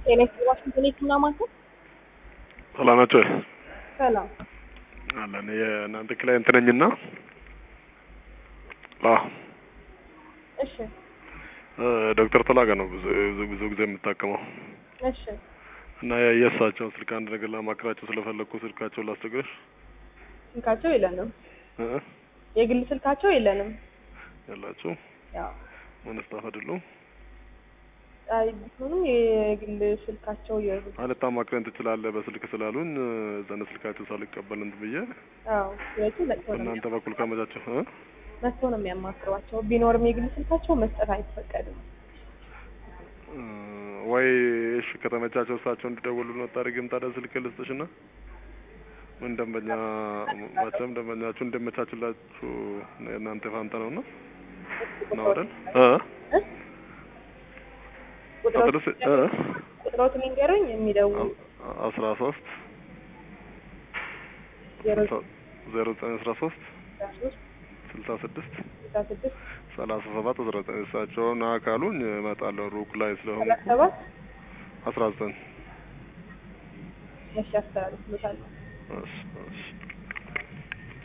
ጤና ይስጥልኝ ዋሽንግተን የህክምና ማዕከል ሰላም ናቸው ሰላም አለን የእናንተ ክላይንት ነኝና አ እሺ ዶክተር ተላጋ ነው ብዙ ብዙ- ብዙ ጊዜ የምታከመው እሺ እና የእሳቸውን ስልክ አንድ ነገር ለማክራቸው ስለፈለግኩ ስልካቸውን ላስቸግርሽ ስልካቸው የለንም እ የግል ስልካቸው የለንም ያላችሁ ያው ምን ስታፍ አይደሉም አይ ቢሆንም የግል ስልካቸው የግል አልታማክረን ትችላለህ በስልክ ስላሉን ዘነ ስልካቸው ሳልቀበል እንትን ብዬ አዎ ስለዚህ መጥቶ ነው በእናንተ በኩል ካመቻቸው እ መጥቶ ነው የሚያማክሯቸው ቢኖርም የግል ስልካቸው መስጠት አይፈቀድም እ ወይ እሺ ከተመቻቸው እሳቸው እንዲደውሉ ነው ታደርጊም ታዲያ ስልክ ልስጥሽና ምን ደንበኛ መቼም ደንበኛችሁ እንደመቻችላችሁ የእናንተ ፋንታ ነውና ነው አይደል እ እ? ቁጥሮት አድረስ እ ቁጥሮት ሊንገሩኝ የሚደውሉ አስራ ሶስት ዜሮ ዜሮ ዘጠኝ አስራ ሶስት አስራ ሶስት ስልሳ ስድስት ስልሳ ስድስት ሰላሳ ሰባት አስራ ዘጠኝ እሳቸውን አካሉኝ እመጣለሁ ሩቅ ላይ ሰላሳ ስለሆንኩ ሰባት አስራ ዘጠኝ እሺ አስተላልፍሎታል እሺ እሺ